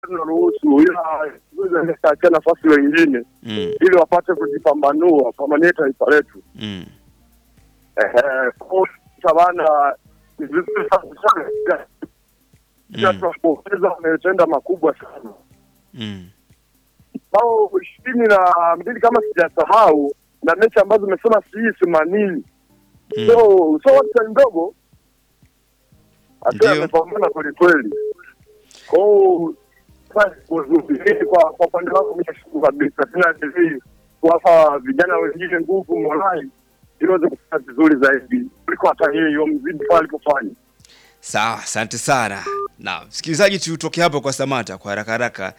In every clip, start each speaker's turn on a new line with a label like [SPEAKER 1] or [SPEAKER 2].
[SPEAKER 1] tunaruhusu, ila achia nafasi wengine
[SPEAKER 2] Mm.
[SPEAKER 1] ili wapate kujipambanua pambanie taifa letu.
[SPEAKER 2] Mm.
[SPEAKER 1] Ehe, kwa sabana ni vizuri sana sana. Pia
[SPEAKER 2] Mm.
[SPEAKER 1] tunapongeza wametenda makubwa sana
[SPEAKER 2] Mm.
[SPEAKER 1] bao ishirini na mbili kama sijasahau, na mechi ambazo zimesema sijui themanini
[SPEAKER 2] Mm.
[SPEAKER 1] so so watu ndogo hata
[SPEAKER 2] Ndio.
[SPEAKER 1] amepambana kwelikweli. Kwao kwa kwa upande wangu mimi nashukuru kabisa, tena hivi kuwapa vijana wengine nguvu morali ili waweze kufanya vizuri zaidi kuliko hata yeye mzidi pale alipofanya.
[SPEAKER 2] Sawa, asante sana. Na msikilizaji, tutoke hapo kwa Samata kwa haraka haraka.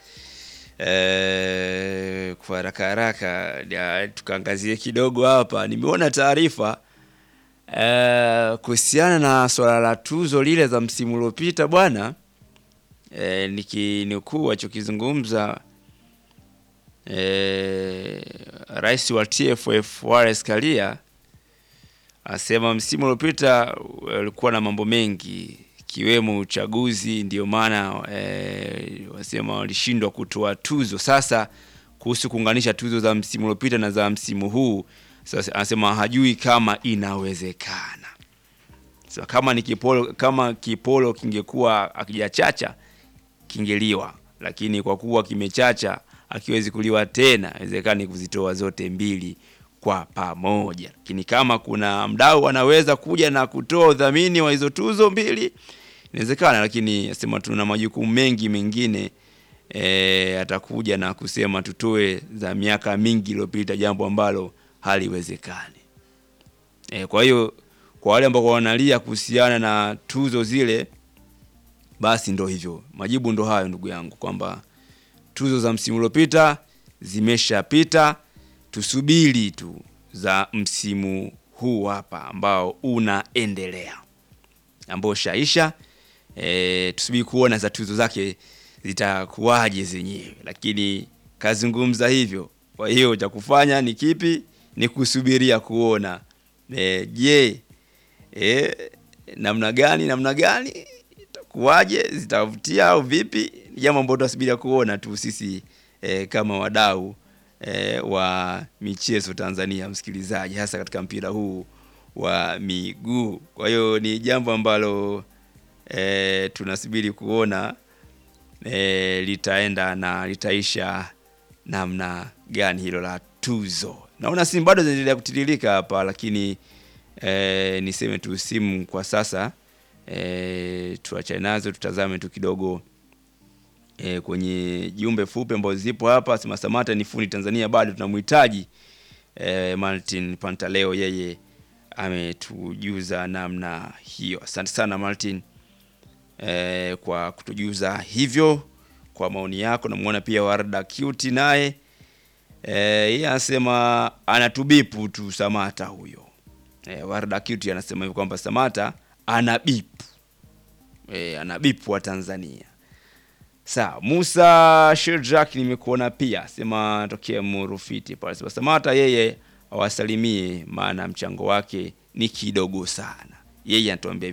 [SPEAKER 2] Eh, kwa haraka haraka ya, tukaangazie kidogo hapa. Nimeona taarifa eh, kuhusiana na swala la tuzo lile za msimu uliopita bwana. Eh, nikinukuu alichokizungumza eh, rais wa TFF Wallace Karia asema msimu uliopita ulikuwa na mambo mengi ikiwemo uchaguzi, ndio maana e, wasema walishindwa kutoa tuzo. Sasa kuhusu kuunganisha tuzo za msimu uliopita na za msimu huu, sasa anasema hajui kama inawezekana. Sasa kama ni kipolo, kama kipolo kingekuwa akijachacha kingeliwa, lakini kwa kuwa kimechacha akiwezi kuliwa tena, inawezekani kuzitoa zote mbili kwa pamoja. Lakini kama kuna mdau anaweza kuja na kutoa udhamini wa hizo tuzo mbili, inawezekana, lakini asema tuna majukumu mengi mengine e, atakuja na kusema tutoe za miaka mingi iliyopita, jambo ambalo haliwezekani. E, kwa hiyo kwa wale ambao wanalia kuhusiana na tuzo zile, basi ndo hivyo, majibu ndo hayo ndugu yangu, kwamba tuzo za msimu uliopita zimeshapita, tusubiri tu za msimu huu hapa ambao unaendelea, ambao shaisha. E, tusubiri kuona za tuzo zake zitakuwaje zenyewe, lakini kazungumza hivyo. Kwa hiyo cha kufanya ni kipi? Ni kusubiria kuona e, je, e, namna gani namna gani itakuwaje, zitavutia au vipi? Ni jambo ambalo tunasubiria kuona tu sisi e, kama wadau e, wa michezo Tanzania, msikilizaji, hasa katika mpira huu wa miguu. Kwa hiyo ni jambo ambalo e, tunasubiri kuona e, litaenda na litaisha namna gani hilo la tuzo. Naona simu bado zinaendelea kutiririka hapa, lakini e, niseme tu simu kwa sasa e, tuachane nazo, tutazame tu kidogo e, kwenye jumbe fupi ambazo zipo hapa. Sema Samata ni fundi Tanzania, bado tunamhitaji e, Martin Pantaleo, yeye ametujuza namna hiyo. Asante sana Martin e, kwa kutujuza hivyo kwa maoni yako. Namuona pia Warda Cute naye e, yeye anasema anatubipu tu Samata huyo. E, Warda Cute anasema hivyo kwamba Samata anabipu e, anabipu wa Tanzania. Sawa, Musa Shirjak nimekuona pia, sema tokea Murufiti pale. Sema Samata yeye awasalimie, maana mchango wake ni kidogo sana. Yeye anatuambia